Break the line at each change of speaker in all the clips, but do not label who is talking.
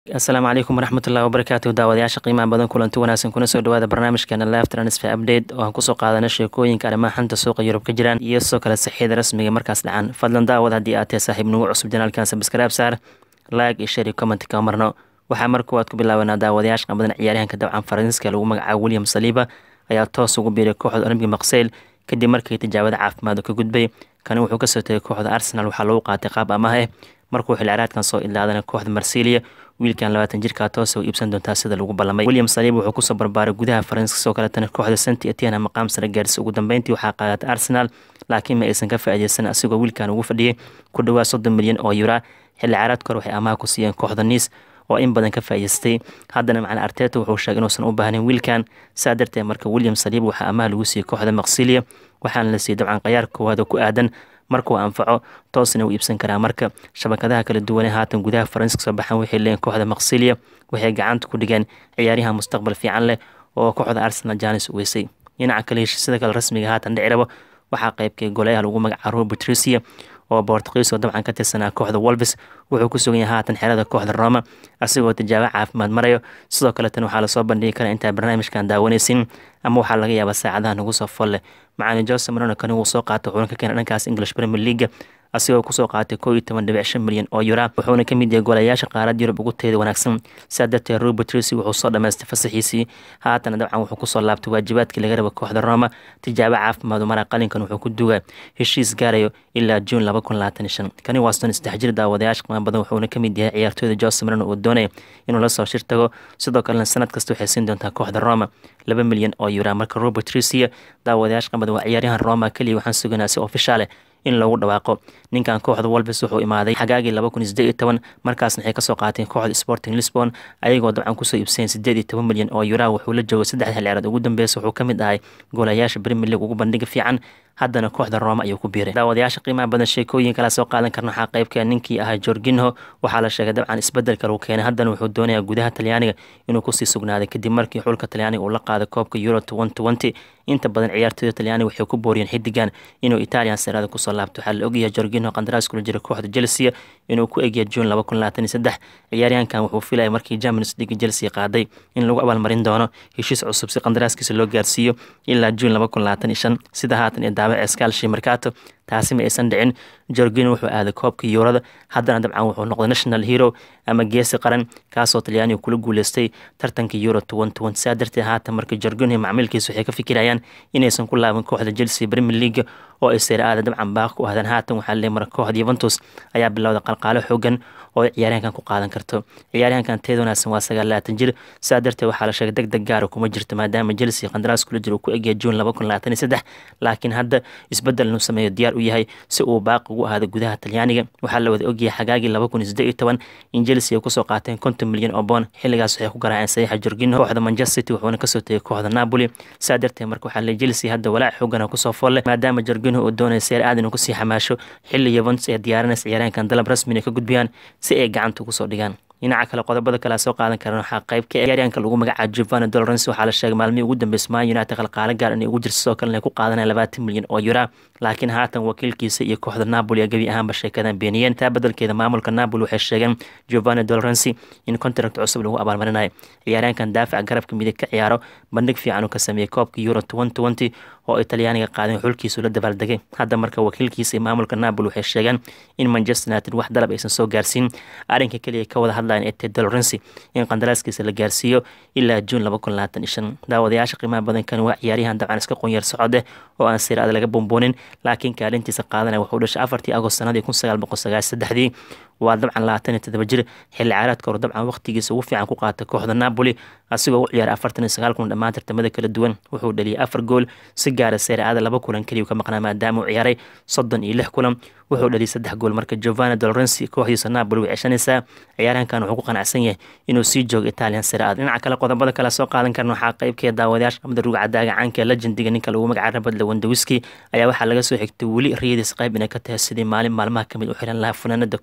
asalaamu calaykum waraxmatullahi wabarakaatu daawadayaasha qiimaha badan kulanti wanaagsan kuna soo dhawaada barnaamijkeena live transfer update oo aan kusoo qaadana sheekooyinka arrimaha xanta suuqa yurub ka jiraan iyo sidoo kale saxiida rasmiga markaas dhacan fadlan daawad haddii aad tahay saaxiib nagu cusub janaalkan sabskaraab saar like iyo share iyo comment ka marno waxaa mar kuwaad ku bilaabanaa daawadayaasha qabadan ciyaaryahanka dabcan faransiiska lagu magacaabo william saliiba ayaa toos ugu biiray kooxda olympic maqseyl kadib markii tijaabada caafimaad ka gudbay kani wuxuu kasoo tegay kooxda arsenal waxaa lagu qaatay qaab amaah eh markuu xilciraadkan soo ilaadana kooxda marsilia wiilkan labaatan jirkaa toosa u iibsan doontaa sida lagu ballamay william saliib wuxuu kusoo barbaaray gudaha faranska sidoo kaletana kooxda santi etiana maqaam sare gaarsi ugu dambeyntii waxaa qaadatay arsenal laakiin ma aysan ka faa'iideysan asigoo wiilkan ugu fadhiyay ku dhawaad soddon milyan oo yura xilli caraadka hore waxay amaha ku siiyeen kooxda niis oo in badan ka faa'iideystay haddana macna arteta wuxuu sheegay inuusan u baahnayn wiilkan saa darteed marka william saliib waxaa amaha lagu siiyey kooxda maqsilia waxaana la siiyey dabcan qayaar koowaad oo ku aadan markuu anfaco toosna u iibsan karaa marka shabakadaha kala duwane haatan gudaha faranska soo baxan waxay leeyiin kooxda maqsilia waxay gacanta ku dhigeen ciyaaryahan mustaqbal fiican leh oo kooxda arsenal janis u weysay dhinaca kale heshiisyada kale rasmiga haatan dhici rabo waxaa qaybkay goleyaha lagu magacaabo patricia oo bortuqiis oo dabcan ka tirsanaa kooxda wolves wuxuu ku sugan yahay haatan xerada kooxda roma asigoo tijaabo caafimaad marayo sidoo kaletan waxaa lasoo bandhigi karaa intaa barnaamijkan daawanaysin ama waxaa laga yaabaa saacadaha nagu soo folle macalin jose marona kani wuu soo qaatay wuxuuna ka keenay dhankaas english premier leaga asigoo kusoo qaatay koo iyo toban dhibic shan milyan oo yura wuxuuna ka mid yahay golayaasha qaarad yurub ugu teeda wanaagsan sidaa darteed rob patrici wuxuu soo dhamaystay fasaxiisii haatana dabcan wuxuu kusoo laabtay waajibaadkii laga raba kooxda roma tijaabo caafimaad mara qalinkan wuxuu ku dugaa heshiis gaarayo ilaa juun laba kun labaatan shan kani waa soddon saddex jir daawadayaasha qiimo badan wuxuuna ka mid yahay ciyaartooyda jose marino uu doonaya inuu la soo shir tago sidoo kalena sanad kasta waxay siin doontaa kooxda roma laba milyan oo yura marka rob patricia daawadayaasha qiimo badan waa ciyaaryahan roma keliya waxaan suganaa si ofishaale in lagu dhawaaqo ninkan kooxda wolves wuxuu imaaday xagaagii laba kun iyo sideed iyo toban markaasna waxay kasoo qaateen kooxda sporting lisbon ayagoo dabcan kusoo iibsayen sideed iyo toban milyan oo yura wuxuu la joogay saddex xilciyaareed ugu dambeysa wuxuu ka mid ahay goolayaasha premier league ugu bandhiga fiican haddana kooxda rooma ayuu ku biiray daawadayaasha qiimaha badan sheekooyin kala soo qaadan karna waxaa qaybka ninkii ahaa jorginho waxaa la sheegay dabcan isbedelka lagu keenay haddana wuxuu doonayaa gudaha talyaaniga inuu kusii sugnaaday kadib markii xulka talyaaniga uu la qaaday koobka euro twenty inta badan ciyaartooyda talyaaniga waxay ku booriyeen xidigan inuu italian serada kusoo laabto waxaa la ogyahay jorginho qandaraas kula jira kooxda chelsea inuu ku egya juun laba kun labaatan iyo saddex ciyaaryahankan wuxuu filaya markii champions league chelsea qaaday in lagu abaalmarin doono heshiis cusub si qandaraaskiisa loo gaarsiiyo ilaa juun laba kun labaatan iyo shan sida haatan ee daabac eskalshi markato taasi ma aysan dhicin jorgino wuxuu aaday koobka yuurada haddana dabcan wuxuu noqday national hero ama geesi qaran kaasoo talyaaniga kula guuleystay tartanka euro saa darteed haatan marka jorgino macmiilkiisa waxay ka fikirayaan inaysan ku laaban kooxda chelsea premier league oo ay seeraada dabcan baaq ku ahdaan haatan waxaa leey mara kooxda yuventus ayaa bilowday qalqaalo xoogan oo ay ciyaaryahankan ku qaadan karto ciyaaryahankan teed wanaagsan waa sagaal labaatan jir saa darteed waxaa la sheegay deg deg gaara kuma jirto maadaama chelsea qandaraas kula jiro uu ku egyahay juun laba kun labaatan iyo saddex laakiin hadda isbedel inuu sameeyo diyaar u yahay si uu baaqi ugu ahaado gudaha talyaaniga waxaa la wada ogyahay xagaagii laba kun iyo siddeed iyo toban in chelsea ay kusoo qaateen konton milyan oo boon xilligaas waxay ku garaaceen saxiixa jorginho kooxda manchester city wuxuuna kasoo tegay kooxda napoli saa darteed marka waxaa leey chelsea hadda walaac xoogana kusoo folle maadaama jorginho uu doonaya seer aad inuu kusii xamaasho xilli yuventus ee diyaarinaysa ciyaaryahankan dalab rasmi inay ka gudbiyaan si ay gacanta ugu soo dhigaan dhinaca kale qodobada kale soo qaadan karan waxaa qayb ka ciyaaryahanka lagu magacaabo giovanni dolorens waxaa la sheegay maalmihii ugu dambeysay man united qalqaalo gaar inay ugu jirto sidoo kalena ay ku qaadanaya labaatan milyan oo yura laakiin haatan wakiilkiisa iyo kooxda napoli gebi ahaanba sheekadan beeniyeen taa bedelkeeda maamulka napoli waxay sheegeen giovanni dolorensi in contract cusub lagu abaalmarinayo ciyaaryahankan daafaca garabka midig ka ciyaaro bandhig fiican uu ka sameeyey koobka euro twenty oo ay talyaaniga qaadeen xulkiisu la dabaaldegay hadda marka wakiilkiisa iyo maamulka napoli waxay sheegeen in manchester united wax dalab aysan soo gaarsiin arrinka keliya ka wada hadlayan ee ted dolorensi in qandaraaskiisa la gaarsiiyo ilaa juun laba kun labaatan iyo shan daawadayaasha qiimaha badankan waa ciyaaryahan dabcan iska qonyar socode oo aan siraada laga bomboonin laakiin kaalintiisa qaadanaya wuxuu dhashay afartii agost sanadii kun sagaal boqol sagaal saddexdii waa dabcan labaatan iyo todoba jir xilli caaradka hore dabcan waqtigiisa ugu fiican ku qaatay kooxda napoli asigoo u ciyaaray afartan iyo sagaal kun dhammaan tartamada kala duwan wuxuu dhaliyay afar gool si gaara seeraada laba kulan keliyu ka maqnaa maadaama uu ciyaaray soddon iyo lix kulan wuxuu dhaliyay saddex gool marka giovanni dolorensi kooxdiisa napoli way ceshanaysaa ciyaaryahankan wuxuu ku qanacsan yahay inuu sii joogo italian seeraada dhinaca kale qodobada kale soo qaadan karna waxaa qaybkeeda daawadayaasha qamada ruga cadaaga caanka legendiga ninka lagu magaca rabad lewandawiski ayaa waxaa laga soo xigtay weli riyadiis qayb inay ka tahay sidii maalin maalmaha kamid u xiran lahaa funaanada kooxda real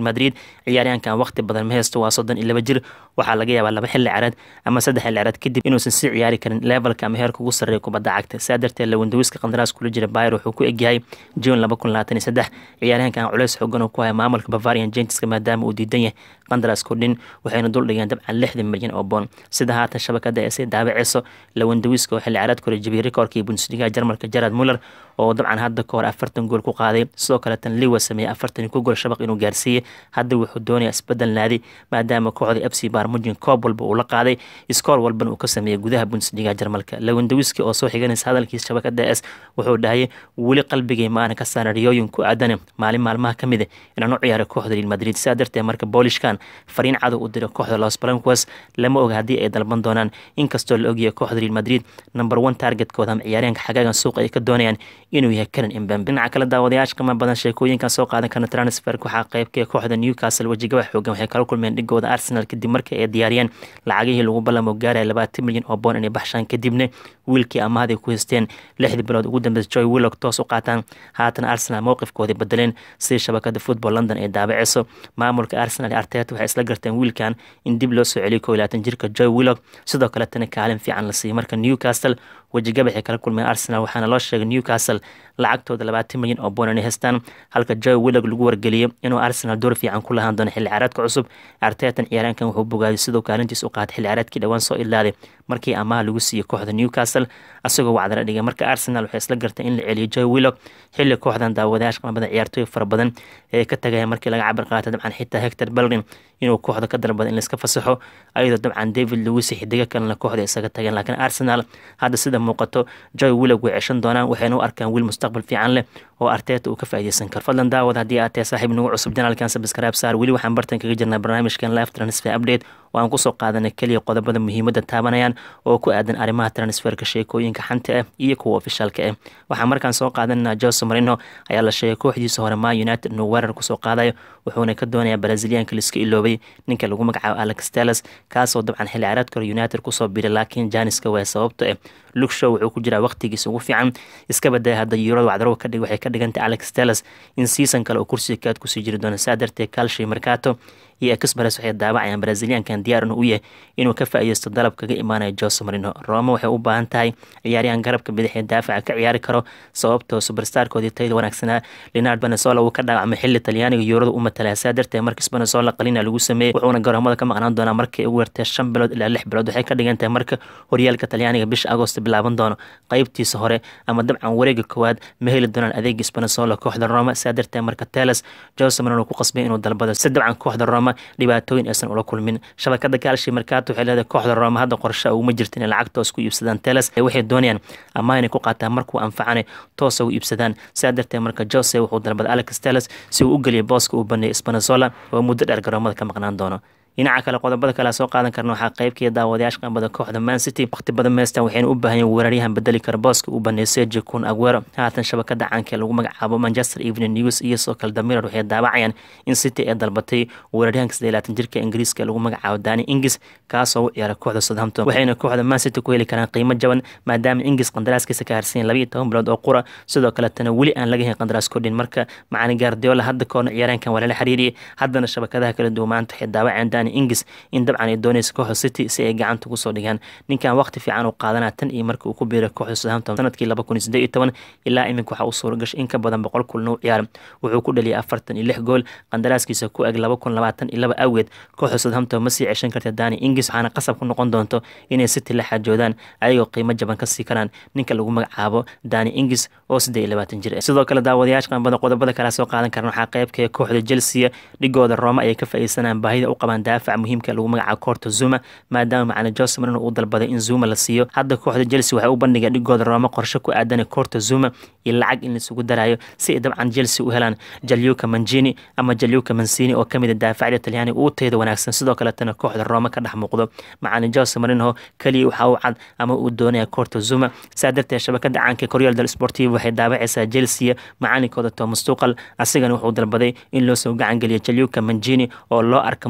madrid ciyaaryahankan waqti badan ma haysto waa soddon iyo laba jir waxaa laga yaabaa laba xilli caraad ama saddex xilli caraad kadib inuusan sii ciyaari karin levelka ama heerka ugu sarreeya kubadda cagta saa darteed lawandawiska qandaraas kula jira bayer wuxuu ku egyahay june laba kun labaatan iyo saddex ciyaaryahankan culeys xoogan oo ku haya maamulka bavarian genteska maadaama uu diidan yahay qandaraas kordhin waxayna dul dhigeen dabcan lixdan milyan oo boon sida haatan shabakada ee sii daabaceyso lawandawiska oo xilli caraad kore jabiyey rikoorkii bundesliga jarmalka jarad muller oo dabcan hadda ka hor afartan gool ku qaaday sidoo kaleetan liwa sameeyey afartan ku gool shabaq inuu gaarsiiyey hadda wuxuu doonayaa isbedel naadi maadaama kooxda f c barmujin koob walba uu la qaaday iskoor walbana uu ka sameeyey gudaha bundesliga jarmalka lawandawiski oo soo xiganaysa hadalkiisa shabakada s wuxuu dhahayay weli qalbigay maanan ka saara riyooyin ku aadana maalin maalmaha ka mid a inaan u ciyaaray kooxda real madrid sidaa darteed marka boolishkan fariin cadow u diray kooxda los blancos lama oga haddii ay dalban doonaan inkastoo la ogyahay kooxda real madrid number one targetkooda ama ciyaaryahanka xagaagan suuqa ay ka doonayaan inuu yahay karan imbambe dhinaca kale daawadayaasha qiimo badan sheekooyinkan soo qaadan karna transferk waxaa qaybka kooxda newcastle wejigaba xoogan waxay kala kulmeen dhigooda arsenal kadib markii ay diyaariyeen lacagihii lagu ballamo gaaraya labaatan milyan oo boon inay baxshaan kadibna wiilkii amahday ku haysteen lixdii bilood ugu dambeysa joy willock toos u qaataan haatan arsenal mowqifkoodii bedeleen sidii shabakada football london ay daabaceyso maamulka arsenal ee arteta waxay isla garteen wiilkan in dib loo soo celiyo koo iyo labaatan jirka joy willock sidoo kaletana kaalin fiican la siiyey marka newcastle wejigabaxay kala kulmeen arsenal waxaana loo sheegay newcastle lacagtooda labaatan milyan oo boon inay haystaan halka joy willock lagu wargeliyey inuu arsenal door fiican ku lahaan doono xilli ciyaareedka cusub artetan ciyaaraankan wuxuu bogaaday siduu kaalintiis u qaatay xilli ciyaareedkii dhowaan soo ilaaday markii amaha lagu siiyey kooxda newcastle asagoo wacdana dhigay marka arsenal waxay isla gartay in la celiyo joy willock xilli kooxdan daawadayaasha qamabada ciyaartooy fara badan ee ka tagaya markii laga cabir qaatay dabcan xitaa hector belrin inuu kooxda ka dalbada in laiska fasaxo ayadoo dabcan david lewis xidigo kalena kooxda isaga tageen laakiin arsenal hadda sida muuqato joy willock way ceshan doonaan waxayna u arkaan wiil mustaqbal fiican leh oo arteeta uu ka faa'iideysan karo fadlan daawad haddii aad tahay saaxiib nagu cusub janaalkan sabscribe saar weli waxaan bartan kaga jirnaa barnaamijkan live transfer update oo aan kusoo qaadanay keliya qodobada muhiimadda taabanayaan oo ku aadan arrimaha transferka sheekooyinka xanta ah iyo kuwa ofishaalka ah waxaan markaan soo qaadanaa jose marino ayaa la sheegay kooxdiisa hore ma united inuu weerar kusoo qaadayo wuxuuna ka doonayaa braziliyaanka laiska iloobay ninka lagu magacaabo alex teles kaasoo dabcan xilli ciyaareedka hore united kusoo biray laakiin janiska waa sababto ah lugshow wuxuu ku jiraa waqtigiisa ugu fiican iska badaya hadda yuurada wacdarow ka dhig waxay ka dhigantay alex teles in season kale oo kursiga kaad kusii jiri doona saa darteed calshi mercato iyo express waxay daawacayaan braziliyaankan diyaar inuu u yahay inuu ka faa'iideysto dalab kaga imaanaya jose marino roma waxay u baahan tahay ciyaaryahan garabka bidix ee daafaca ka ciyaari karo sababtoo superstarkoodii tayada wanaagsanaa leonard benesola uu ka dhaawacmay xilli talyaaniga yuurada u matalaya saa darteed markiis benesola qalina lagu sameeyey wuxuuna garoomada ka maqnaan doonaa markay ugu yartee shan bilood ilaa lix bilood waxay ka dhigan tahay marka horyaalka talyaaniga bisha agost bilaaban doono qaybtiisa hore ama dabcan wareega koowaad ma heli doonaan adeegis benesola kooxda roma saa darteed marka teles jose marino ku qasbay inuu dalbado si dabcan kooxda roma dhibaatooyin aysan ula kulmin shabakada kaalshi markaato waxay leedahay kooxda roma hadda qorshe uguma jirta inay lacag toos ku iibsadaan teles waxay doonayaan ama inay ku qaataan markuu anfacane toosa u iibsadaan sidaa darteed marka jose wuxuu dalbaday alex teles si uu u geliyay booska uu baneeyay spanazola oo muddo dheer garoomada ka maqnaan doono dhinaca kale qodobada kale soo qaadan karna waxaa qaybkii daawadayaasha qambada kooxda man city waqti badan meestan waxayna u baahan yihin weeraryahan bedeli kara booska uu baneeyay sergi kun aguero haatan shabakada caanka ee lagu magacaabo manchester evening news iyo soo kale damirar waxay daawacayaan in city ay dalbatay weeraryahanka saddeed laatan jirka ingiriiska ee lagu magacaabo dani ingis kaasoo u ciyaara kooxda southampton waxayna kooxda man city ku heli karaan qiimo jaban maadaama ingis qandaraaskiisa ka harsan laba iyo toban bilood oo qura sidoo kaletana weli aan laga helin qandaraas kordhin marka macani gaardiola hadda koorna ciyaaraankan waa lala xiriiriyay haddana shabakadaha kala duwan maanta waxay daawacayaan dani ingis in dabcan ay doonaysa kooxda city si ay gacanta ugu soo dhigaan ninkan waqti fiican uu qaadanaa tan iyo markii uu ku biiray kooxda southampton sanadkii laba kun iyo siddeed iyo toban ilaa iminka waxaa u suura gashay in ka badan boqol kulna u ciyaara wuxuu ku dhaliyay afartan iyo lix gool qandaraaskiisa ku eg laba kun labaatan iyo laba awgeed kooxda southampton ma sii ceshan karta dani ingis waxaana qasab ku noqon doonto inay city la xaajoodaan ayagoo qiimo jaban ka sii karaan ninka lagu magacaabo dani ingis oo siddeed iyo labaatan jir sidoo kale daawadayaasha qanbada qodobada kale soo qaadan karna waxaa qaybka kooxda chelsea dhigooda rooma ayay ka faa'iidsanayaan baahida u qabaan daafac muhiimka lagu magacaabo corto zuma maadaama macalin jose marino uu dalbaday in zuma la siiyo hadda kooxda chelsea waxay u bandhigeen dhigooda rooma qorshe ku aadan corto zuma iyo lacag in laisugu darayo si ay dabcan chelsea u helaan jalyuka manjini ama jalyuka mansini oo kamid a daafacda talyaaniga uu tayada wanaagsan sidoo kaletana kooxda rooma ka dhex muuqdo macalin jose marino keliya waxaa u cad ama uu doonaya corto zuma saa darteed shabakada caanka koryaal del sportiv waxay daabacaysaa chelsea macalinkooda thomas tuqal asigana wuxuu dalbaday in loo soo gacan geliyo jalyuka manjini oo loo arka mustaqbalka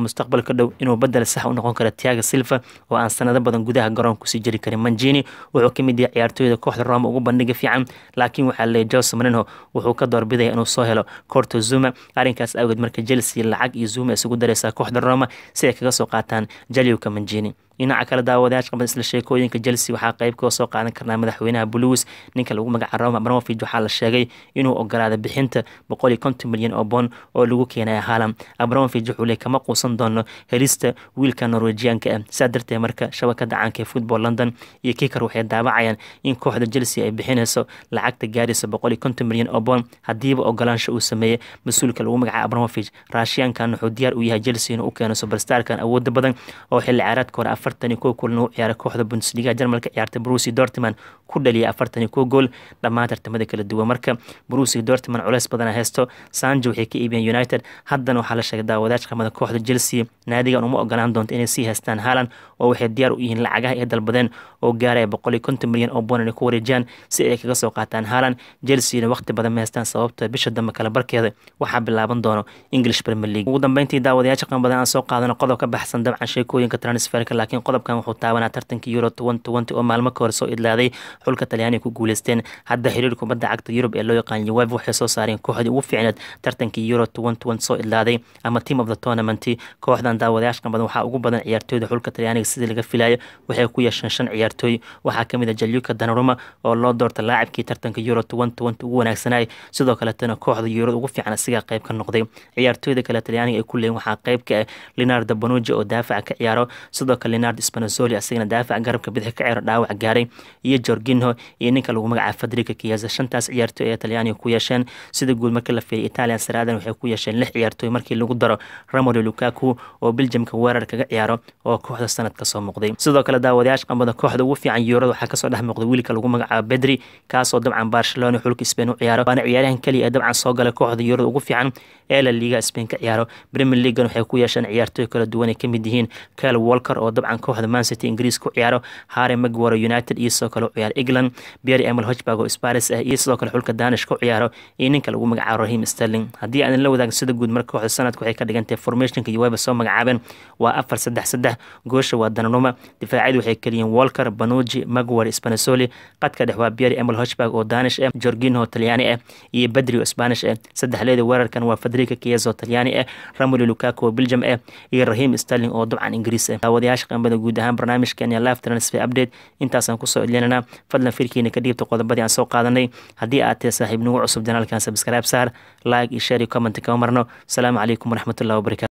mustaqbalka dhow inuu bedel sax u noqon karo tiaga silva oo aan sanado badan gudaha garoonka kusii jiri karin manjini wuxuu ka mid yahay ciyaartooyda kooxda roma ugu bandhiga fiican laakiin waxaa leeyay jose marinho wuxuu ka doorbidaya inuu soo helo corto zuma arrinkaas awgeed marka chelsea lacag iyo zuma isugu dareysaa kooxda roma si ay kaga soo qaataan jaliwka manjini dhinaca kale daawadayaasha qaban isla sheekooyinka chelsea waxaa qayb kaga soo qaadan karnaa madaxweynaha blues ninka lagu magaca roma abramovich waxaa la sheegay inuu ogolaaday bixinta boqol iyo konton milyan oo bond oo lagu keenaya haalam abramovich wuxuu le kama quusan doono helista wiilka norwejiyaanka ah saa darteed marka shabakada caanka ee football london iyo kikar waxay daawacayaan in kooxda chelsea ay bixinayso lacagta gaaraysa boqol iyo konton milyan oo bond haddiiba ogolaansho uu sameeyey mas-uulka lagu magaca abramovich raashiyaankan wuxuu diyaar u yahay chelsea inuu u keeno superstarkan awooda badan oo xilli ciyaareedka hore afartan iyo kow kulan u ciyaaray kooxda bundesliga jarmalka ciyaartay brusi dortman ku dhaliyay afartan iyo kow gool dhammaan tartamada kala duwan marka brusi dortman culeys badana haysto sanjo waxay ka iibiyeen united haddana waxaa la sheegay daawadayash qamada kooxda chelsea naadigan uma ogolaan doonto inay sii haystaan haalan oo waxay diyaar u yihiin lacagaha ay dalbadeen oo gaaraya boqol iyo konton milyan oo bond inay ku wareejiyaan si ay kaga soo qaataan haalan chelseana waqti badan ma haystaan sababta bisha dambe kale barkeeda waxaa bilaaban doono english premier league ugu dambeyntii daawadayaasha qan badan aan soo qaadano qodob ka baxsan dabcan sheekooyinka transferka laakiin qodobkan wuxuu taabanaa tartankii euro oo maalmo ka hor soo idlaaday xulka talyaaniga ku guuleysteen hadda xiriir kubadda cagta yurub ee loo yaqaan uweb waxay soo saareen kooxdii ugu fiicneed tartankii euro soo idlaaday ama team of the tournament kooxdan daawadayaasha qan badan waxaa ugu badan ciyaartooyda xulka talyaaniga sidii laga filayo waxay ku yeesheen shan ciyaartooy waxaa kamid a jalyuka danaruma oo loo doorta laacibkii tartanka euro ugu wanaagsanay sidoo kaletana kooxda euro ugu fiican asigaa qayb ka noqday ciyaartooyda kale talyaaniga ay ku leeyiin waxaa qayb ka ah leonardo bonuji oo daafaca ka ciyaaro sidoo kale leonardo spanazoli asigana daafaca garabka bidix ka ciyaaro dhaawac gaaray iyo jorginho iyo ninka lagu magacaaba fadriga kiyaza shantaas ciyaartooy ee talyaaniga ku yeesheen sida guud markii la fiiriy italian saraadan waxay ku yeesheen lix ciyaartooy markii lagu daro ramolo lukaku oo biljamka weerar kaga ciyaaro oo kooxda sanad kasoo muuqday sidoo kale daawadayaasha qambada kooxda ugu fiican yuurada waxaa kasoo dhex muuqday wiilka lagu magacaabo bedri kaasoo dabcan barcelona xulka spain u ciyaaro waana ciyaaryahan keliya ee dabcan soo galay kooxda yuurada ugu fiican ee la liiga spain ka ciyaaro premier leaguegan waxay ku yeesheen ciyaartooy kala duwan ay kamid yihiin kyle walker oo dabcan kooxda mancity ingiriis ku ciyaaro harry magwaro united iyo sidoo kale u ciyaaro england pierre emil hochberg oo sparis ah iyo sidoo kale xulka danish ku ciyaaro iyo ninka lagu magacaabo rahim sterling haddii aan la wadaagin sida guud marka kooxda sanadka waxay ka dhigantahay formationka uweba soo magacaabeen waa afar saddex saddex goosha waa dananuma difaacyadu waxay keliyiin walker banuji magwar spanasoli qadka dhex waa pierre emil hochberg oo danish ah jorginho talyaani ah iyo badri oo spanish ah saddexleeda weerarkan waa fadriga kiyezo talyaani ah ramolo lukaku oo belgium ah iyo rahim sterling oo dabcan ingiriis ah daawadayaasha qambada guud ahaan barnaamijkan iyo live transfer update intaasaan kusoo idlinanaa fadlan firkiina ka dhiibta qodobadii aan soo qaadanay haddii aad tahay saaxiib nagu cusub janaalkan subscribe saar like iyo share iyo comment kama marno asalaamu calaykum waraxmatullahi wabarakatu